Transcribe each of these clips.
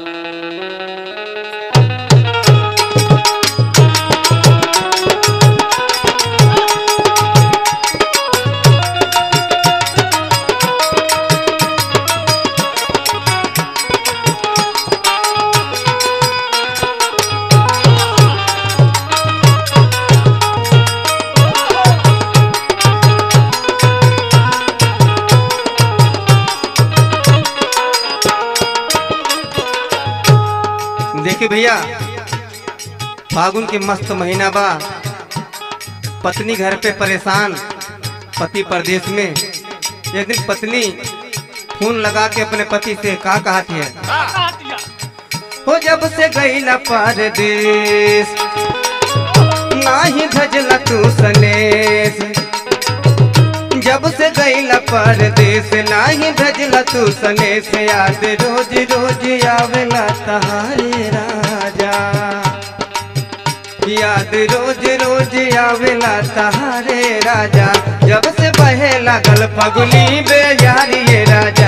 देखिए भैया फागुन के मस्त महीना बा पत्नी घर पे परेशान पति परदेश में एक दिन पत्नी फोन लगा के अपने पति से का कहती है हो जब से गईला परदेश नाही धजला तू सनेश जब से गईला परदेश नाही धजला तू सनेश याद रोज रोज आवेला तहारे राजा याद रोज रोज आवेला तहारे राजा जब से बहे लागल फगुली बेयारी ये राजा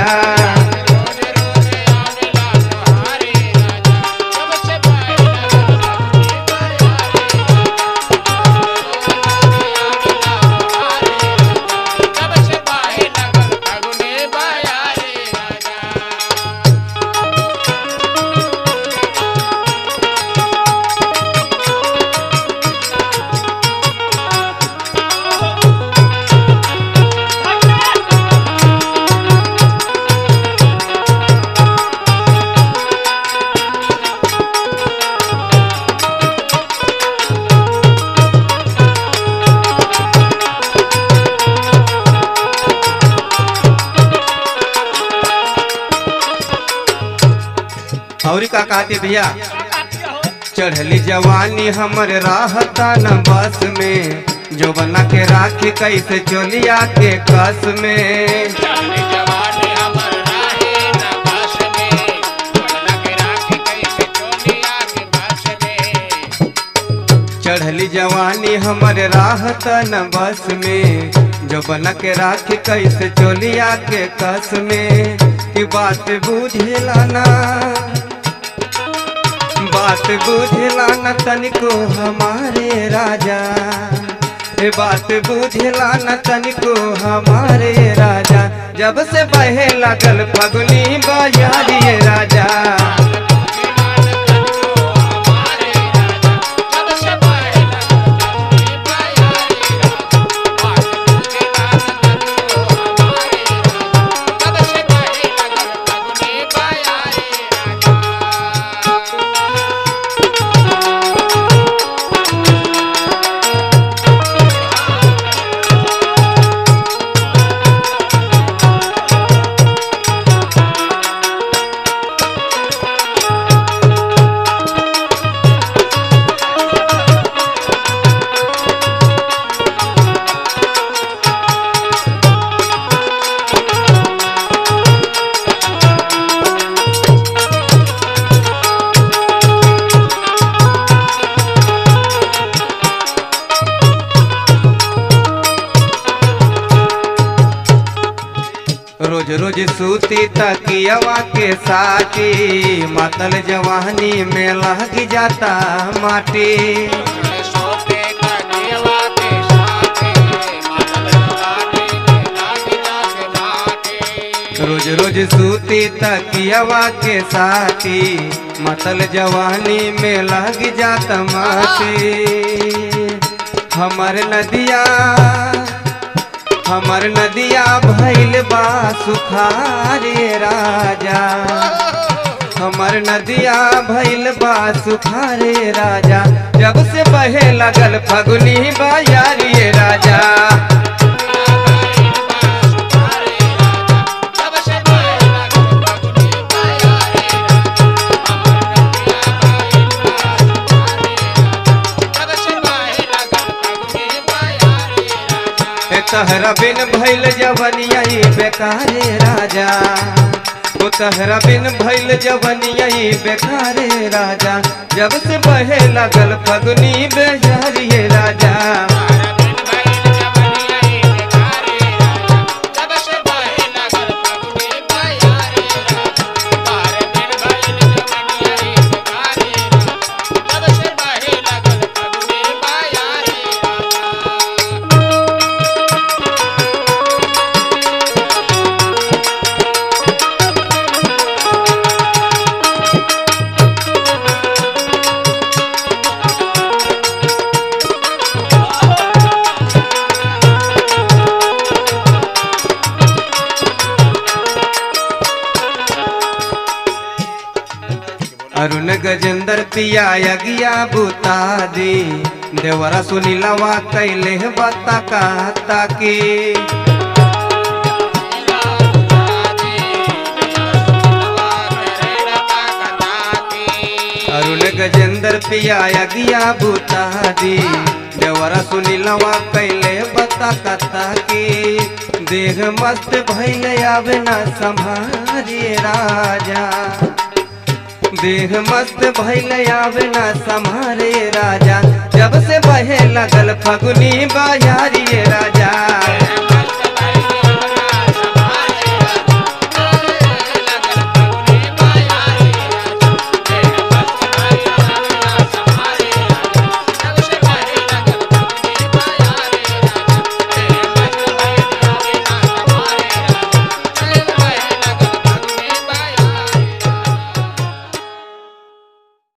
और का कहते भैया चढ़ली जवानी हमर राहता न बस में जो बना के राखी कैसे चोलिया के कस में चढ़ली जवानी हमर राहत न बस में जो बना के राखी कैसे चोलिया के कस में की बात बुझेला ना बात बुझेला न तनिको हमारे राजा ए बात बुझेला न तनिको हमारे राजा जब से बहे लगल फगुनी बजारिए राजा रोज रोज सूती तकियवा के साटी मातल जवानी में लग जाता माटी रोज रोज सूती तकियवा के साटी मतल जवानी में लग जाता माटी हमर नदिया हमर नदिया भैल बा सुखारे राजा हमर नदिया भैल बा सुखारे राजा जब से बहे लगल फगुनी बायारिए राजा ए तहरा बिन भैल जवनिया बेकारे राजा ओ तहरा बिन भैल जवनिया बेकारे राजा जब से बहे लगल फगुनी बेजारिए राजा अरुण गजेंद्र पिया यगिया बुता दी देवरा सुनीलवा कैले बता कहता की अरुण गजेंद्र पिया यगिया बुता दी देवरा सुनीलवा कैले बता कहता की देह मस्त भैल आवे ना संभारे राजा देह मस्त भैल आवे ना संभारे राजा जब से बहे लगल फगुनी बयारी राजा